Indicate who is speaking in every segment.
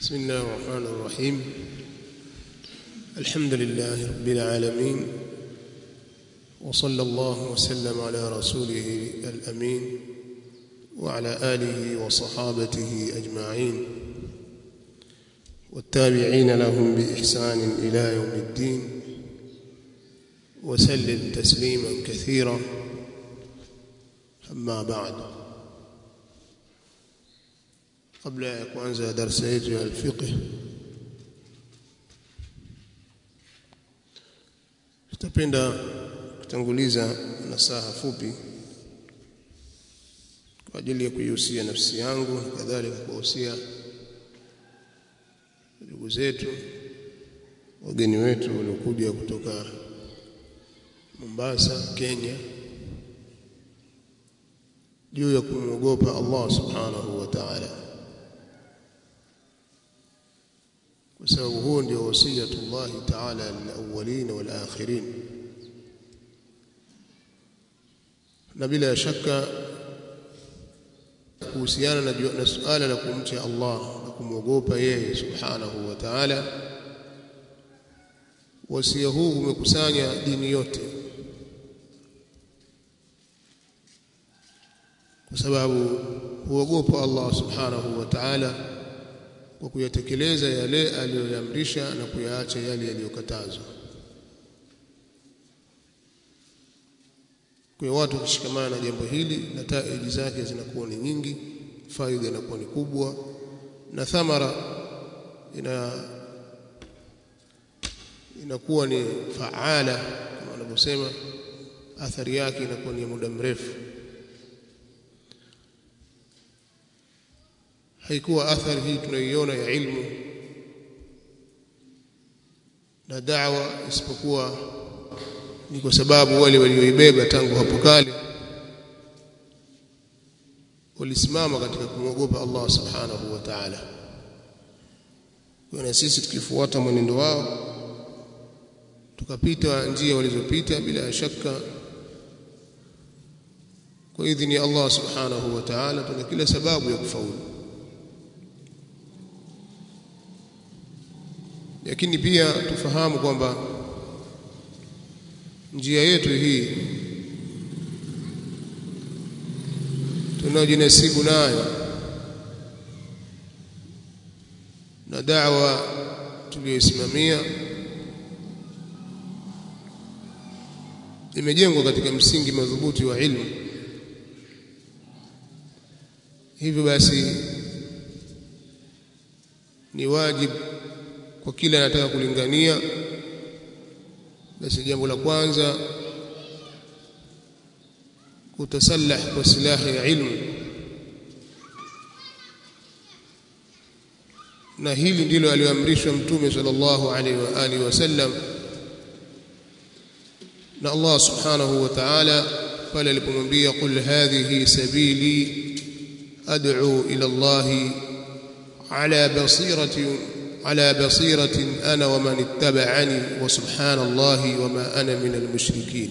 Speaker 1: بسم الله الرحمن الرحيم الحمد لله رب العالمين وصلى الله وسلم على رسوله الأمين وعلى آله وصحابته أجمعين والتابعين لهم بإحسان إلى يوم الدين وسلم تسليما كثيرا أما بعد قبل ya kuanza darasa yetu ya alfiqh tutapenda kutanguliza nasaha fupi kwa ajili ya kuihusia nafsi yangu na kadhalika kuwahusia ndugu zetu wageni wetu waliokuja kutoka Mombasa Kenya juu ya kumwogopa Allah subhanahu wa ta'ala kwa sababu huo ndio wasiyatullah ta'ala lilawwalin wal akhirin na bila shaka kuhusiana na, na suala la kumcha Allah na kumwogopa yeye subhanahu wa ta'ala wasia huu umekusanya dini yote kwa sababu huogopa Allah subhanahu wa ta'ala kwa kuyatekeleza yale aliyoyamrisha na kuyaacha yale yaliyokatazwa. Kwa watu kushikamana na jambo hili, nataiji zake zinakuwa ni nyingi, faida inakuwa ni kubwa, na thamara ina inakuwa ni faala kama wanavyosema, athari yake inakuwa ni ya muda mrefu. haikuwa athari hii tunayoiona ya ilmu na da'wa isipokuwa ni kwa sababu wale walioibeba tangu hapo kale walisimama katika kumwogopa Allah subhanahu wa ta'ala. Kwa na sisi tukifuata mwenendo wao tukapita njia walizopita bila shaka kwa idhini ya Allah subhanahu wa ta'ala tuna kila sababu ya kufaulu. lakini pia tufahamu kwamba njia yetu hii tunayojinasibu nayo na da'wa tuliyoisimamia imejengwa katika msingi madhubuti wa ilmu hivyo basi ni wajibu kwa kila anataka kulingania basi jambo la kwanza kutasallah kwa silaha ya ilmu na hili ndilo aliyoamrishwa mtume sallallahu alaihi wa alihi wasallam na Allah subhanahu wa ta'ala pale alipomwambia qul hadhihi sabili ad'u ila Allah ala basirati على بصيرة أنا ومن اتبعني وسبحان الله وما أنا من المشركين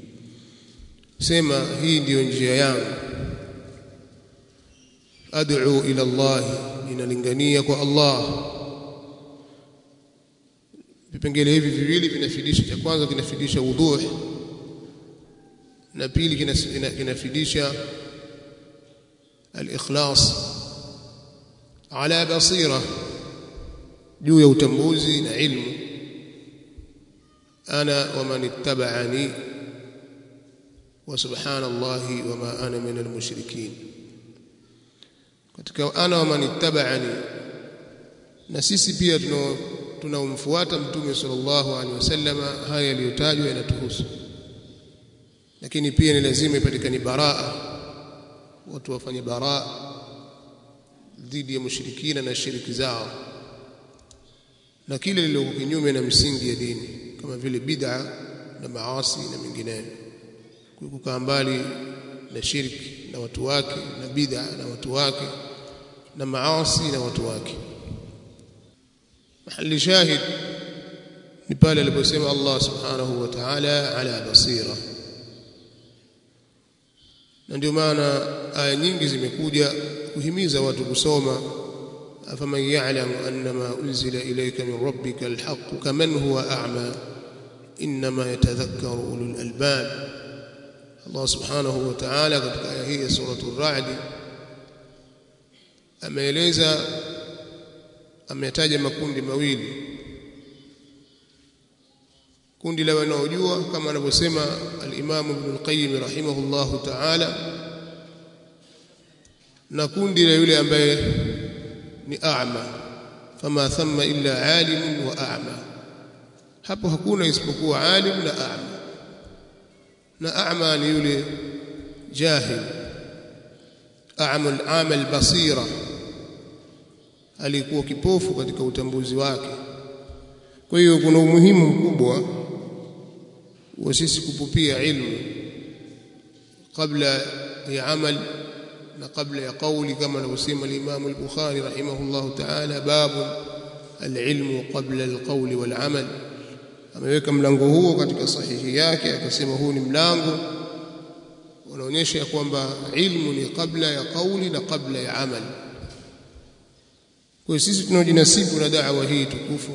Speaker 1: سما هي ndio njia yangu ad'u ila Allah inalingania kwa Allah vipengele hivi viwili vinafidisha cha kwanza kinafidisha udhuh na pili kinafidisha al-ikhlas ala basira juu ya utambuzi na ilmu ana wa man ittaba'ani wa subhanallahi wa ma ana min almushrikin katika ana wa man ittaba'ani na sisi pia tunaomfuata mtume sallallahu alaihi wasallam haya yaliyotajwa yanatuhusu lakini pia ni lazima ipatikane baraa watu wafanye baraa dhidi ya mushrikina na shiriki zao na kile lililo kinyume na msingi ya dini kama vile bid'a na maasi na mengineyo kukaa mbali na shirki na watu wake na bid'a na watu wake na maasi na watu wake mahali shahid ni pale aliposema Allah subhanahu wa ta'ala ala basira na ndio maana aya nyingi zimekuja kuhimiza watu kusoma أفمن يعلم أن ما أنزل إليك من ربك الحق كمن هو أعمى إنما يتذكر أولو الألباب الله سبحانه وتعالى katika aya hii ya suratul Ra'd ameeleza ametaja makundi mawili kundi la wanaojua kama anavyosema al-Imam Ibn al-Qayyim rahimahullahu ta'ala na kundi la yule ambaye ni a'ma fama thamma illa alim wa a'ma hapo hakuna isipokuwa alim na a'ma na a'ma ni yule jahil a'ma al-a'ma al-basira alikuwa kipofu katika utambuzi wake kwa hiyo kuna umuhimu mkubwa wa sisi kupupia ilmu kabla ya amal na kabla ya kauli kama anavyosema al-Imam al-Bukhari rahimahullahu ta'ala babu al-ilmu qabla al-qawli wal-amal ameweka mlango huo katika sahihi yake akasema huu ni mlango unaonyesha ya kwamba ilmu ni kabla ya kauli na kabla ya amal kwa sisi tunaojinasibu na da'wa hii tukufu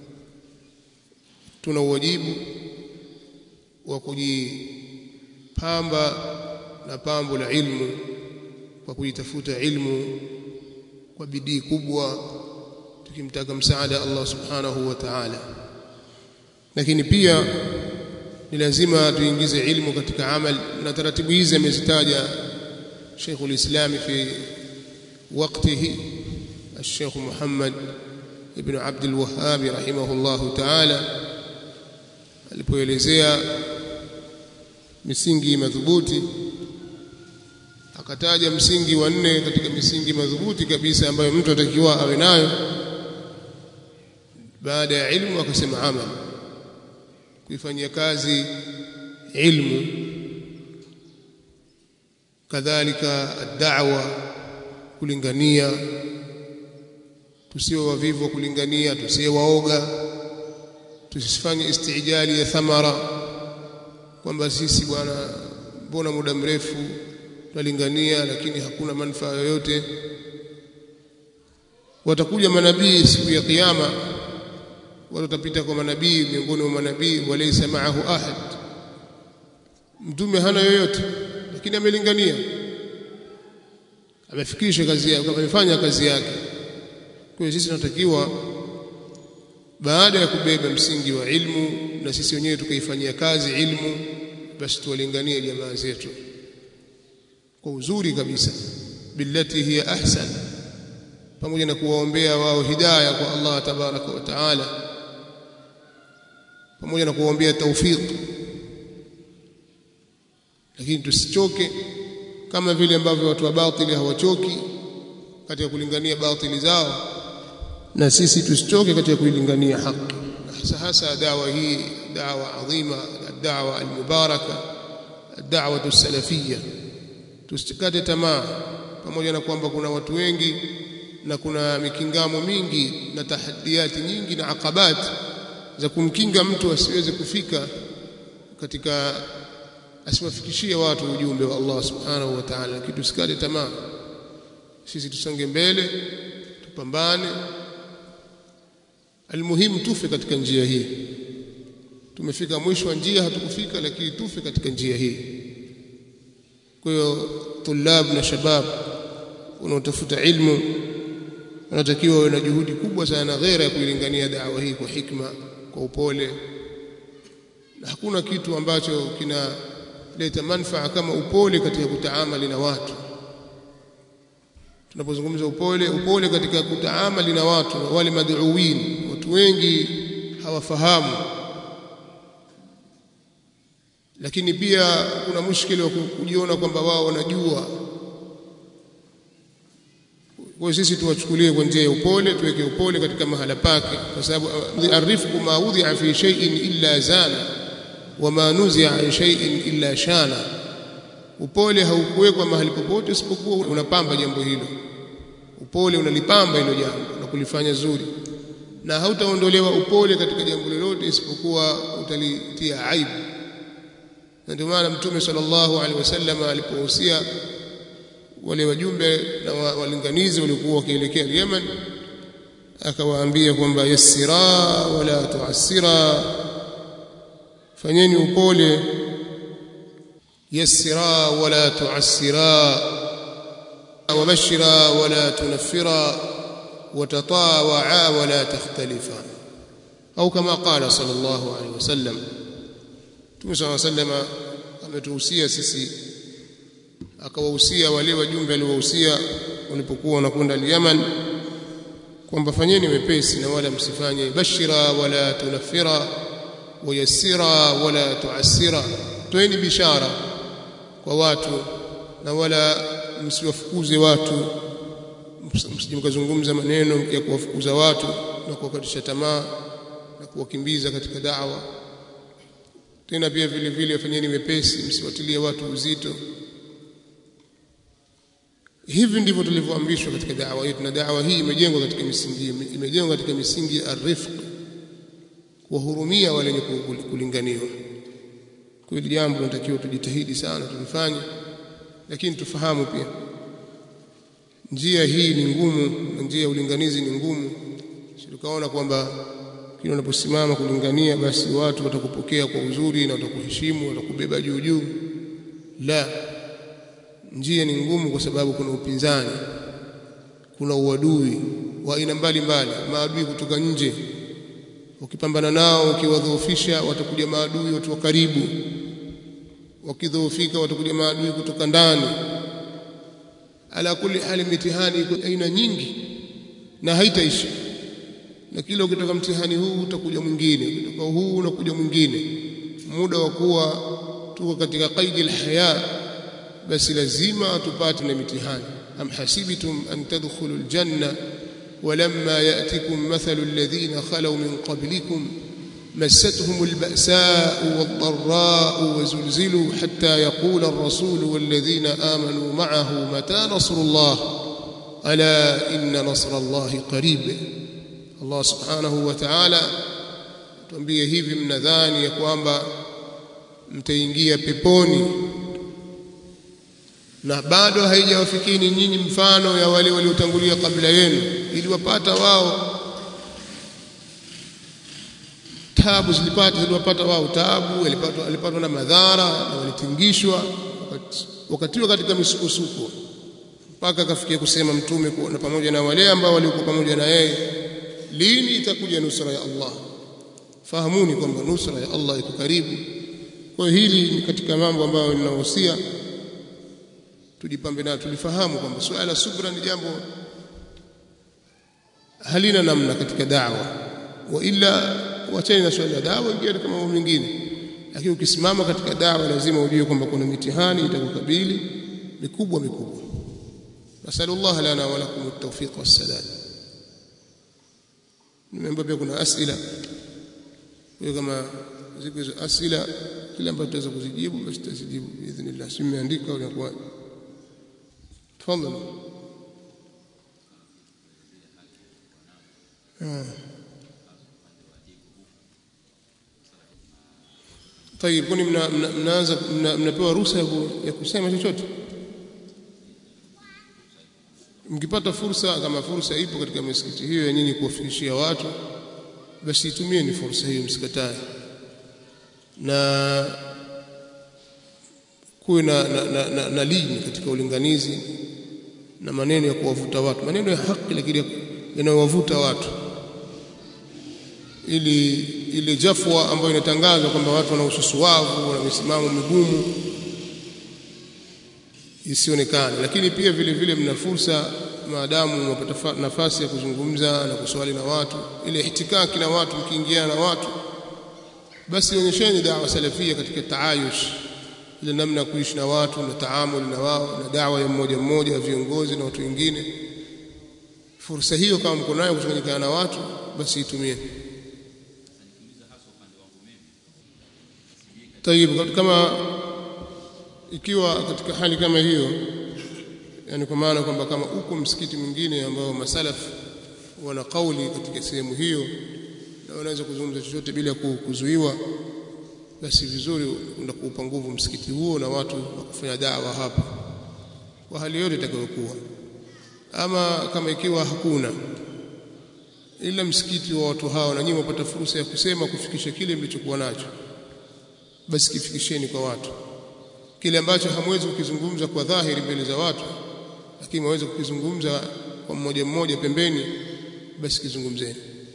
Speaker 1: tuna uwajibu wa kujipamba na pambo la ilmu kwa kujitafuta ilmu kwa bidii kubwa tukimtaka msaada Allah subhanahu wa ta'ala lakini pia ni lazima tuingize ilmu katika amal na taratibu hizi amezitaja Sheikh ulislam fi وقته الشيخ محمد ابن عبد الوهاب رحمه الله تعالى alipoelezea misingi madhubuti akataja msingi wa nne katika misingi madhubuti kabisa ambayo mtu atakiwa awe nayo baada ya ilmu akasema amal kuifanyia kazi ilmu kadhalika ad-da'wa kulingania tusiwe wavivu kulingania tusiwe waoga tusifanye istijali ya thamara kwamba sisi bwana mbona muda mrefu tunalingania lakini hakuna manufaa yoyote watakuja manabii siku ya kiyama watu watapita kwa manabii miongoni mwa manabii walaysa ma'ahu ahad mtume hana yoyote lakini amelingania amefikisha kazi yake amefanya kazi yake kwa hiyo sisi tunatakiwa baada ya kubeba msingi wa ilmu na sisi wenyewe tukaifanyia kazi ilmu basi tuwalinganie jamaa zetu kwa uzuri kabisa billati hiya ahsan pamoja na kuwaombea wao hidayah kwa Allah tabaraka wa taala pamoja na kuwaombea tawfik lakini tusichoke kama vile ambavyo watu wa batili hawachoki katika kulingania batili zao na sisi tusichoke katika kuilingania haki hasa hasa dawa hii dawa adhima dawa almubaraka dawa salafia tusikate tamaa pamoja na kwamba kuna watu wengi na kuna mikingamo mingi na tahaddiati nyingi na akabat za kumkinga mtu asiweze kufika katika asiwafikishie watu ujumbe wa Allah subhanahu wa ta'ala lakini tusikate tamaa sisi tusonge mbele tupambane almuhimu tufe katika njia hii tumefika mwisho wa njia hatukufika lakini tufe katika njia hii kwa hiyo tulab na shabab unaotafuta ilmu wanatakiwa wawe na juhudi kubwa sana na ghera ya kuilingania dawa hii kwa hikma kwa upole na hakuna kitu ambacho kinaleta manfaa kama upole katika kutaamali na watu tunapozungumza upole upole katika kutaamali na watu na wale maduuin watu wengi hawafahamu lakini pia kuna mushkili wa kujiona kwamba wao wanajua kwa sisi tuwachukulie kwa njia ya upole tuweke upole katika mahala pake kwa sababu arifku ma wudhi'a fi shay'in illa zana wama nuzi'a an shay'in illa shana upole haukuwekwa mahali popote isipokuwa unapamba jambo hilo upole unalipamba hilo jambo na kulifanya zuri na hautaondolewa upole katika jambo lolote isipokuwa utalitia aibu na ndio maana mtume sallallahu alaihi wasallam alipohusia wale wajumbe na walinganizi walikuwa wakielekea Yemen akawaambia kwamba yassira wala tuassira fanyeni upole yassira wala tuassira wabashira wala tunaffira وتطاوعا ولا تختلفا أو كما قال صلى الله عليه وسلم Mtume صلى الله عليه وسلم ametuhusia sisi akawahusia wale wajumbe aliowahusia walipokuwa wanakwenda Yemen kwamba fanyeni wepesi na wala msifanye bashira wala tunafira wayassira wala tuassira toeni bishara kwa watu na wala msiwafukuze watu msije mkazungumza maneno ya kuwafukuza watu na kuwakatisha tamaa na kuwakimbiza katika da'wa tena pia vile vile fanyeni wepesi msiwatilie watu uzito hivi ndivyo tulivyoamrishwa katika da'wa yetu na da'wa hii imejengwa katika misingi imejengwa katika misingi arifq kuwahurumia wale wenye kulinganiwa kwa hili jambo tunatakiwa tujitahidi sana tulifanye lakini tufahamu pia njia hii ni ngumu na njia ya ulinganizi ni ngumu tukaona kwamba kila unaposimama kulingania basi watu watakupokea kwa uzuri na watakuheshimu watakubeba juu juu la njia ni ngumu kwa sababu kuna upinzani kuna uadui wa aina mbalimbali maadui kutoka nje ukipambana nao ukiwadhoofisha watakuja maadui watu wa karibu wakidhoofika watakuja maadui kutoka ndani ala kulli hali mitihani iko aina nyingi na haitaisha na kila ukitoka mtihani huu utakuja mwingine ukitoka huu unakuja mwingine muda wa kuwa tuko katika qaidi alhaya basi lazima tupate na mitihani am hasibtum an tadkhulu aljanna ولما يأتكم مثل الذين خلوا من قبلكم مستهم البأساء والضراء وزلزلوا حتى يقول الرسول والذين آمنوا معه متى نصر الله ألا إن نصر الله قريب الله سبحانه وتعالى tuambie hivi mnadhani ya kwamba mtaingia peponi na bado haijawafikini nyinyi mfano ya wale waliotangulia kabla yenu iliwapata wao tabu zilipata ziliwapata wao tabu walipatwa walipatwa na madhara na walitingishwa wakatiwa katika misukosuko mpaka akafikia kusema mtume na pamoja na wale ambao walikuwa pamoja na yeye lini itakuja nusra ya Allah fahamuni kwamba nusra ya Allah iko karibu kwa hili ni katika mambo ambayo ninahusia tujipambe nayo tulifahamu kwamba suala subra ni jambo halina namna katika da'wa wa illa wacheni na swala la dawa ingia katika mambo mengine lakini ukisimama katika dawa lazima ujue kwamba kuna mitihani itakukabili mikubwa mikubwa nasallallahu lana wa lakum at-tawfiq was-sadad nimeomba pia kuna asila kwa kama ziko hizo asila kila ambacho tutaweza kuzijibu basi tutazijibu biidhnillah si nimeandika au inakuwa tafadhali ah طيب kuni mnaanza mnapewa ruhusa ya kusema chochote mkipata fursa kama fursa ipo katika misikiti hiyo ya nyinyi kuwafikishia watu basi itumieni fursa hiyo msikatae na kuwe na, na, na, na, na lini katika ulinganizi na maneno ya kuwavuta watu maneno ya haki lakini yanayowavuta watu ili ile jafwa ambayo inatangazwa kwamba watu wana ususuwavu wana misimamo migumu isionekane lakini pia vile vile mna fursa maadamu mnapata nafasi ya kuzungumza na kuswali na watu ile ihtikaki na watu mkiingiana na watu basi onyesheni dawa salafia katika taayush ile namna ya kuishi na watu na taamuli na wao na dawa ya mmoja mmoja ya viongozi na watu wengine fursa hiyo kama mko nayo kuchanganyikana na watu basi itumie طيب kama ikiwa katika hali kama hiyo yani kwa maana kwamba kama uko msikiti mwingine ambao masalaf wana kauli katika sehemu hiyo na wanaweza kuzungumza chochote bila kuzuiwa basi vizuri unakuupa nguvu msikiti huo na watu wakufanya dawa hapa kwa hali yote itakayokuwa ama kama ikiwa hakuna ila msikiti wa watu hao na nyinyi mpata fursa ya kusema kufikisha kile mlichokuwa nacho basi kifikisheni kwa watu kile ambacho hamwezi kukizungumza kwa dhahiri mbele za watu lakini mwaweza kukizungumza kwa mmoja mmoja pembeni basi kizungumzeni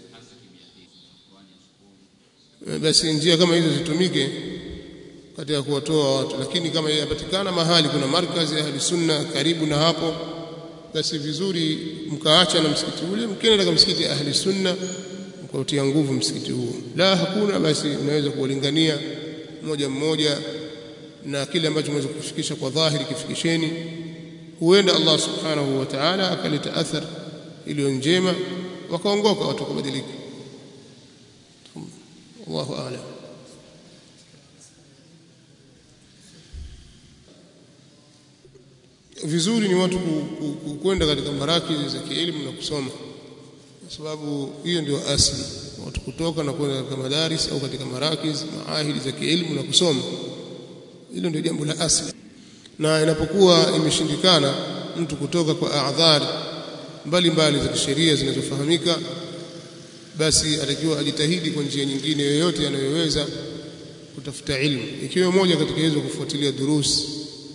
Speaker 1: basi njia kama hizo zitumike katika kuwatoa watu lakini kama yapatikana mahali kuna markazi ya ahli sunna karibu na hapo basi vizuri mkaacha na msikiti ule mkienda katika msikiti ahli sunna mkautia nguvu msikiti huo la hakuna basi unaweza kuwalingania mmoja mmoja na kile ambacho mweza kufikisha kwa dhahiri kifikisheni huenda Allah subhanahu wa ta'ala akaleta athar iliyo njema wakaongoka watu kubadilika Allahu a'lam vizuri ni watu kwenda katika marakizi za kielimu na kusoma kwa sababu hiyo ndio asili watu kutoka na kwenda katika madaris au katika marakiz maahidi za kielimu na kusoma hilo ndio jambo la asili na inapokuwa imeshindikana mtu kutoka kwa adhari mbalimbali za kisheria zinazofahamika basi atakiwa ajitahidi kwa njia nyingine yoyote anayoweza kutafuta ilmu ikiwa moja katika hizo kufuatilia durusi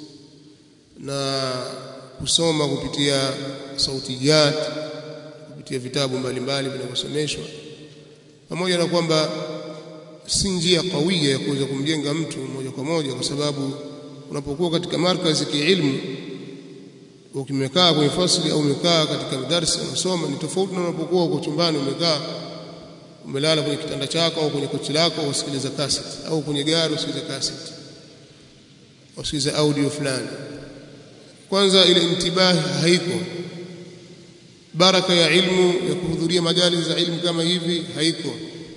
Speaker 1: na kusoma kupitia sautiyat kupitia vitabu mbalimbali vinavyosomeshwa pamoja na kwamba si njia kawia ya kuweza kumjenga mtu moja kwa moja kwa sababu unapokuwa katika markazi kiilmu ukimekaa kwenye fasli au umekaa katika darasa unasoma ni tofauti na unapokuwa uko chumbani umekaa umelala kwenye kitanda chako au kwenye kochi lako usikiliza cassette au kwenye gari usikiliza cassette usikiliza audio fulani kwanza ile intibahi haiko baraka ya ilmu ya kuhudhuria majali za ilmu kama hivi haiko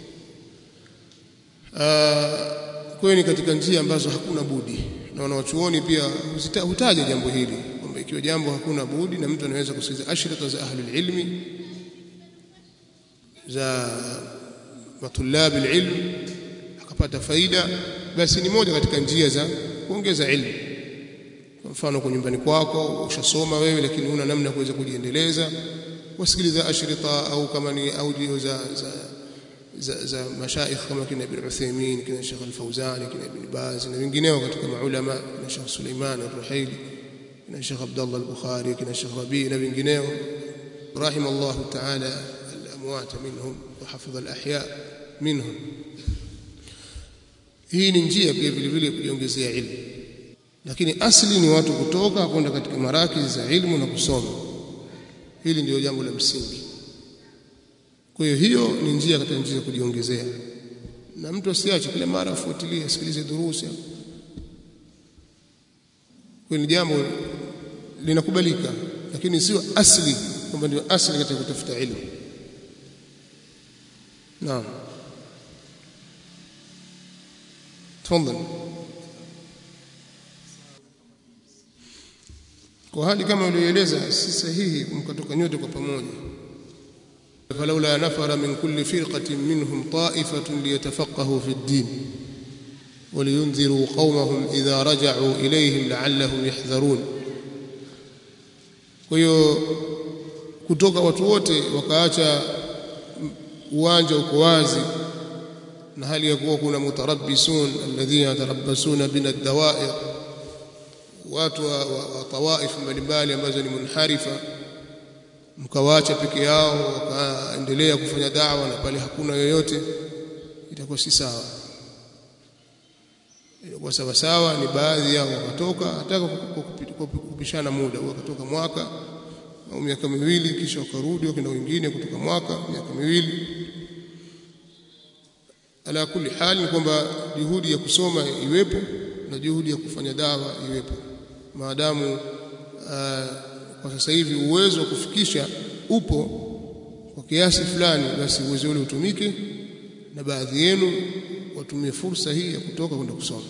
Speaker 1: kweni katika njia ambazo hakuna budi na wanawachuoni pia hutaja jambo hili kwamba ikiwa jambo hakuna budi na mtu anaweza kusikiliza ashrita za ahlul ilmi za matulabi ilm akapata faida basi ni moja katika njia za kuongeza ilmu kwa mfano kwa nyumbani kwako ushasoma wewe lakini huna namna kuweza kujiendeleza wasikiliza ashrita au kama ni audio za za za, za mashaikh kama kina Ibn Uthaymeen kina Sheikh Al-Fawzan kina Ibn Baz na wengineo katika maulama kina Sheikh Suleiman Al-Ruhaili kina Sheikh Abdullah Al-Bukhari kina Sheikh Rabi na wengineo رحم الله تعالى الأموات منهم وحفظ الأحياء منهم hii ni njia pia vile vile kujiongezea ilmu lakini asli ni watu kutoka kwenda katika marakizi za ilmu na kusoma hili ndio jambo la msingi kwa hiyo hiyo ni njia katika njia ya kujiongezea na mtu asiache kila mara afuatilie asikilize durusi kwa ni jambo linakubalika lakini sio asli kwamba ndio asli katika kutafuta ilmu naam تفضل kwa hali kama ulioeleza si sahihi mkatoka nyote kwa pamoja فلولا نفر من كل فرقة منهم طائفة ليتفقهوا في الدين ولينذروا قومهم إذا رجعوا إليهم لعلهم يحذرون hiyo kutoka watu wote wakaacha uwanja uko wazi na hali ya kuwa kuna mutarabbisun alladhina yatarabbasuna bina dawair watu wa, wa, wa tawaif mbalimbali ambazo ni munharifa mkawaacha peke yao wakaendelea kufanya dawa na pale hakuna yoyote itakuwa si sawa itakuwa sawa sawa ni baadhi yao wakatoka hata kupishana muda wakatoka mwaka au miaka miwili kisha wakarudi wakaenda wengine kutoka mwaka miaka miwili ala kulli hali ni kwamba juhudi ya kusoma iwepo na juhudi ya kufanya dawa iwepo maadamu uh, kwa sasa hivi uwezo wa kufikisha upo kwa kiasi fulani basi uwezo ule utumike na baadhi yenu watumie fursa hii ya kutoka kwenda kusoma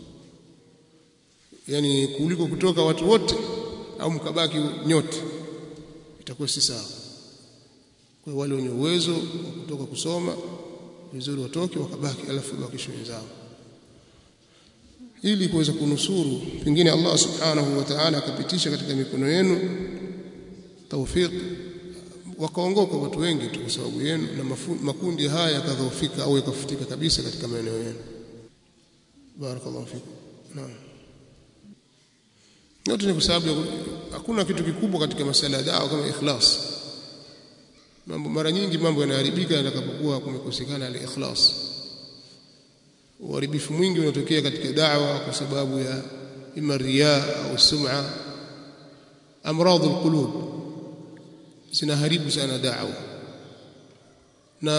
Speaker 1: yani kuliko kutoka watu wote au mkabaki nyote itakuwa si sawa kwa wale wenye uwezo wa kutoka kusoma vizuri watoke wakabaki alafu bakisho wenzao ili kuweza kunusuru pengine Allah subhanahu wa ta'ala akapitisha katika mikono yenu tawfik wakaongoka watu wengi tu kwa sababu yenu na mafu, makundi haya yakadhoofika au yakafutika kabisa katika maeneo yenu barakallahu fikum naam yote ni kwa sababu hakuna kitu kikubwa katika masala ya dawa kama ikhlas mambo mara nyingi mambo yanaharibika yatakapokuwa kumekosekana al-ikhlas uharibifu mwingi unatokea katika da'wa kwa sababu ya ima riya au sum'a amradhu alqulub zinaharibu sana da'wa na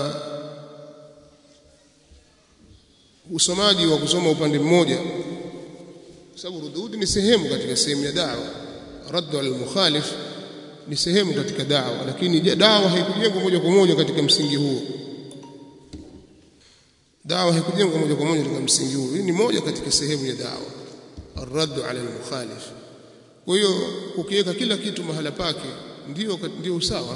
Speaker 1: usomaji wa kusoma upande mmoja kwa sababu rudud ni sehemu katika sehemu ya da'wa raddu al-mukhalif ni sehemu katika da'wa lakini da'wa haikujengwa moja kwa moja katika msingi huo dawa haikujengwa moja kwa moja katika msingi huu. Hii ni moja katika sehemu ya dawa, arraddu ala almukhalif. Kwa hiyo ukiweka kila kitu mahala pake ndio ndio usawa.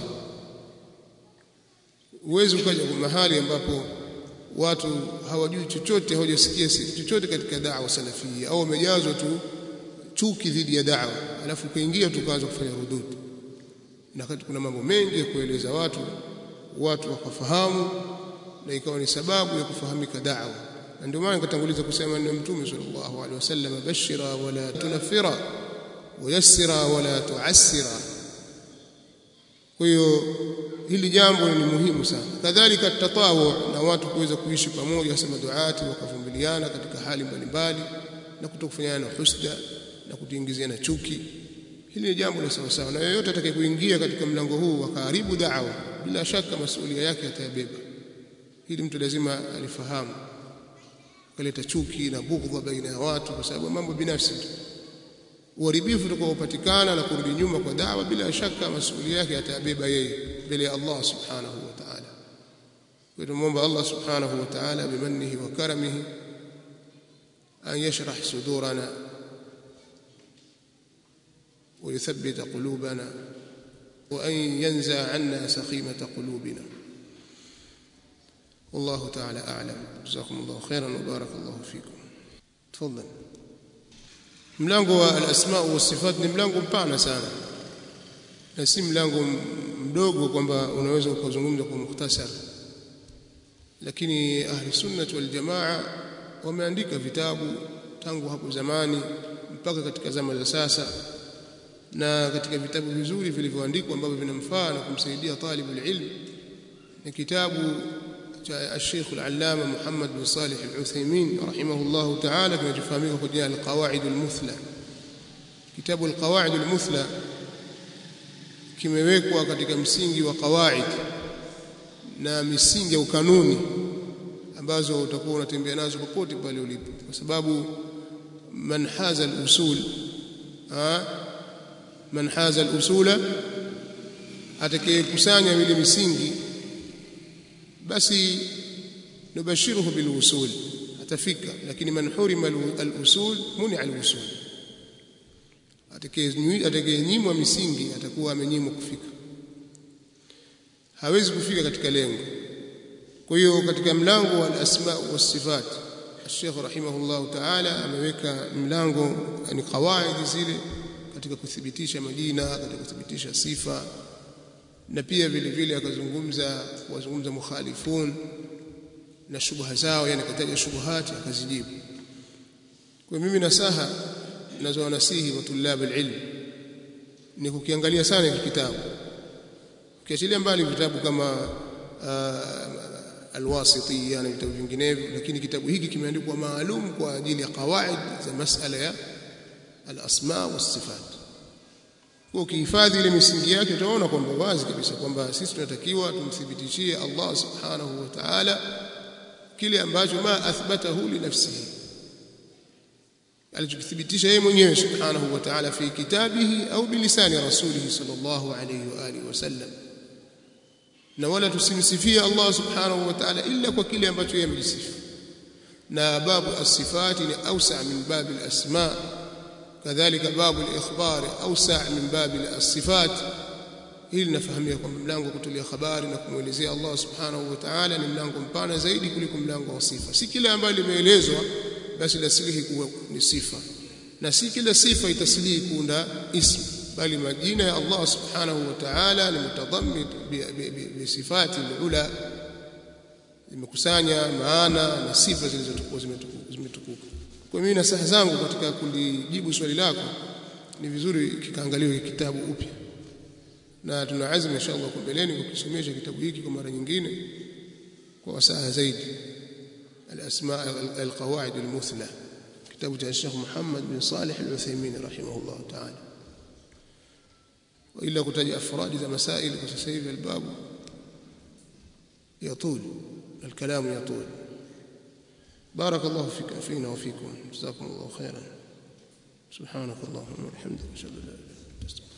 Speaker 1: Uwezi ukaja kwa mahali ambapo watu hawajui chochote, hawajasikia chochote katika dawa salafia au wamejazwa tu chuki dhidi ya dawa, alafu ukaingia tu kaanza kufanya rudud, na wakati kuna mambo mengi ya kueleza watu, watu wakafahamu na ikawa ni sababu ya kufahamika da'wa na ndio maana nikatanguliza kusema ni mtume sallallahu alaihi wasallam bashira wala tunafira wayassira wala tuassira kwa hiyo hili jambo ni muhimu sana kadhalika tatawu na watu kuweza kuishi pamoja kama duati wakavumiliana katika hali mbalimbali na kutokufanyana na husda na kutuingiziana chuki hili ni jambo la sawa sawa na yeyote atakayekuingia katika mlango huu akaharibu da'wa bila shaka masuala yake atayabeba hili mtu lazima alifahamu kaleta chuki na bughdha baina ya watu kwa sababu mambo binafsi tu uharibifu utakaopatikana na kurudi nyuma kwa dawa bila shaka masuali yake atabeba yeye mbele ya Allah subhanahu wa ta'ala kwa hiyo muomba Allah subhanahu wa ta'ala bimannihi wa karamihi an yashrah sudurana ويثبت قلوبنا وأن ينزع عنا سخيمة قلوبنا والله تعالى أعلم جزاكم الله خيرا وبارك الله فيكم تفضل mlango wa al-asma wa sifat ni mlango mpana sana na si mlango mdogo kwamba unaweza ukazungumza kwa mukhtasar lakini ahli sunnah wal jamaa wameandika vitabu tangu hapo zamani mpaka katika zama za sasa na katika vitabu vizuri vilivyoandikwa ambavyo vinamfaa na kumsaidia talibul ilm ni kitabu الشيخ العلامة محمد بن صالح العثيمين رحمه الله تعالى كما تفهميه قد القواعد المثلى كتاب القواعد المثلى kimewekwa katika msingi wa qawaid na misingi au kanuni ambazo utakuwa unatembea nazo popote pale ulipo kwa sababu man haza al-usul man haza al-usula atakayekusanya ile misingi basi nubashiruhu bilwusul atafika lakini man hurima alusul muni alwusul atakayenyimwa misingi atakuwa amenyimwa kufika hawezi kufika katika lengo kwa hiyo katika mlango wa asma wa sifat Sheikh rahimahullah ta'ala ameweka mlango ni kawaidi zile katika kuthibitisha majina katika kuthibitisha sifa na pia vile vile akazungumza wazungumza mukhalifun na shubha zao yani kataja shubuhati akazijibu kwa mimi nasaha ninazowanasihi wa tulab alilm ni kukiangalia sana hiki kitabu ukiachilia mbali vitabu kama alwasitiyya na vitabu vinginevyo lakini kitabu hiki kimeandikwa maalum kwa ajili ya qawaid za masala ya alasma wasifat kwa ukihifadhi ile misingi yake utaona kwamba wazi kabisa kwamba sisi tunatakiwa tumthibitishie Allah subhanahu wa ta'ala kile ambacho ma athbatahu li nafsihi alichokithibitisha yeye mwenyewe subhanahu wa ta'ala fi kitabihi au bilisani rasulihi sallallahu alayhi wa alihi wasallam na wala tusimsifie Allah subhanahu wa ta'ala illa kwa kile ambacho yeye amejisifu na babu as-sifati ni awsa min babi al-asma kadhalika babu al-ikhbar awsa min babi as-sifat hili linafahamia kwamba mlango wa kutolea habari na kumwelezea Allah subhanahu wa ta'ala ni mlango mpana zaidi kuliko mlango wa sifa si kile ambayo limeelezwa basi lasilihi kuwa ni sifa na si kila sifa itasilihi kuunda ism bali majina ya Allah subhanahu wa ta'ala ni mutadhammit bi sifati al-ula imekusanya maana na sifa zilizotukuka zimetukuka kwa mimi nasaha zangu katika kulijibu swali lako ni vizuri kikaangaliwe kitabu upya na tuna azma inshallah kwa mbeleni kukisomesha kitabu hiki kwa mara nyingine kwa wasaa zaidi الاسماء القواعد المثلى كتاب الشيخ محمد بن صالح العثيمين رحمه الله تعالى والا كتاج افراد ذا مسائل وتسيف الباب يطول الكلام يطول بارك الله فيك فينا وفيكم جزاكم الله خيرا سبحانك اللهم وبحمدك اشهد ان لا اله الا انت